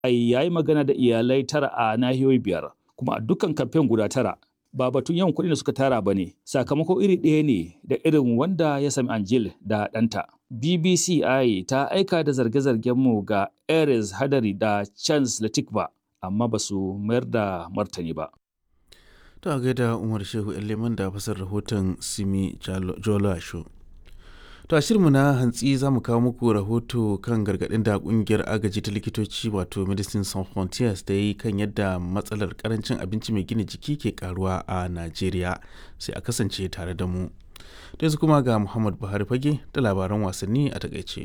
ya yi magana da iyalai tara a nahiyoyi biyar kuma a dukkan kamfen guda tara ba batun yawan kuɗi da suka tara ba ne sakamako iri ɗaya ne da irin wanda ya sami Angel da ɗanta. BBCI ta aika da zarge-zargen mu ga Ares Hadari da Chance Latikba amma ba su mayar da martani ba. Ta gaida Umar Shehu Leman da fasar rahoton Simi Jola Show. To a shirinmu na hantsi za mu kawo muku rahoto kan gargaɗin da ƙungiyar agaji ta likitoci wato Medicine Sans Frontiers da yi kan yadda matsalar karancin abinci mai gina jiki ke karuwa a Najeriya sai a kasance tare da mu. Da yanzu kuma ga Muhammad Buhari fage da labaran wasanni a takaice.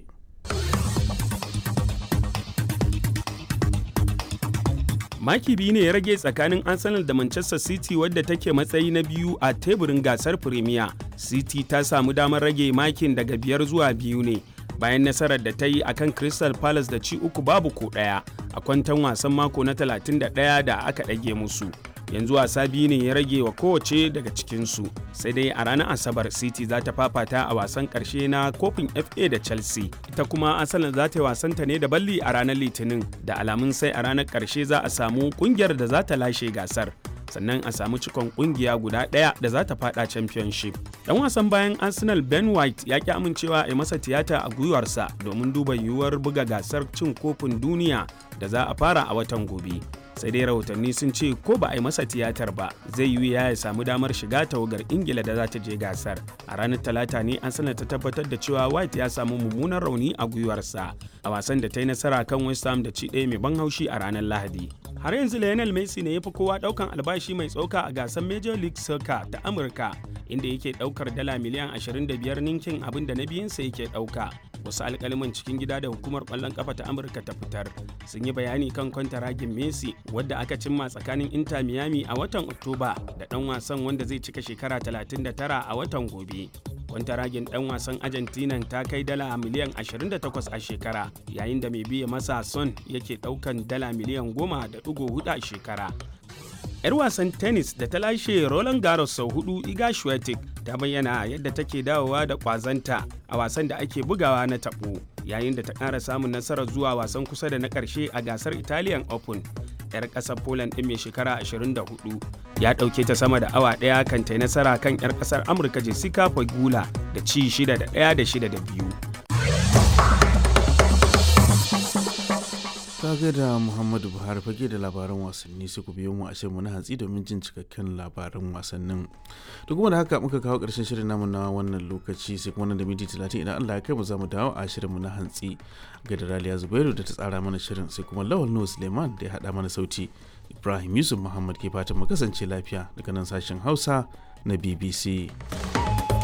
maki biyu ne ya rage tsakanin arsenal da manchester city wadda take matsayi na biyu a teburin gasar premier city ta samu damar rage makin daga biyar zuwa biyu ne bayan nasarar da ta yi a kan crystal palace da ci uku babu ko ɗaya a kwantan wasan mako na 31 da aka ɗage musu yanzu wasa biyu ne ya rage wa kowace daga cikinsu sai dai a ranar asabar city za ta fafata a wasan karshe na kofin fa da chelsea ita kuma asalin za ta yi wasanta ne da balli a ranar litinin da alamun sai a ranar karshe za a samu kungiyar da za ta lashe gasar sannan a samu cikon kungiya guda ɗaya da za ta fada championship dan wasan bayan arsenal ben white ya ki amincewa a yi masa tiyata a gwiwarsa domin duba yiwuwar buga gasar cin kofin duniya da za a fara a watan gobe sai dai rahotanni sun ce ko ba a yi masa tiyatar ba zai yi ya samu damar shiga tawagar ingila da za ta je gasar a ranar talata ne an sanar ta tabbatar da cewa white ya samu mummunan rauni a gwiwarsa a wasan da ta yi nasara kan west ham da ci ɗaya mai ban haushi a ranar lahadi har yanzu lionel messi ne ya fi kowa ɗaukan albashi mai tsoka a gasar major league soccer ta amurka inda yake ɗaukar dala miliyan 25 ninkin abin da na biyunsa yake ɗauka wasu alkaliman cikin gida da hukumar kwallon kafa ta amurka ta fitar sun yi bayani kan kwantaragin messi wadda aka cimma tsakanin inter miami a watan oktoba da dan wasan wanda zai cika shekara 39 a watan gobe kwantaragin dan wasan argentina ta kai dala miliyan 28 a shekara yayin da mai biya masa son yake daukan dala miliyan 10.4 a shekara 'yar wasan tennis da ta lashe Roland Garros sau hudu Iga Swiatek ta bayyana yadda take dawowa da kwazanta a wasan da ake bugawa na tabo yayin da ta ƙara samun nasarar zuwa wasan kusa da na ƙarshe a gasar Italian Open. 'yar ƙasar Poland ɗin mai shekara 24 ya ɗauke ta sama da awa ɗaya kan ta nasara kan 'yar ƙasar Amurka Jessica Pegula da ci 6 da 1 da 6 da 2. ta da muhammadu buhari fage da labaran wasanni sai ku biyo mu a shirinmu na hantsi domin jin cikakken labaran wasannin da kuma da haka muka kawo ƙarshen shirin namu na wannan lokaci sai kuma nan da minti talatin idan allah ya kai mu za mu dawo a shirinmu na hantsi ga da raliya zubairu da ta tsara mana shirin sai kuma lawal nuhu suleiman da ya haɗa mana sauti ibrahim yusuf muhammad ke fatan mu kasance lafiya daga nan sashen hausa na bbc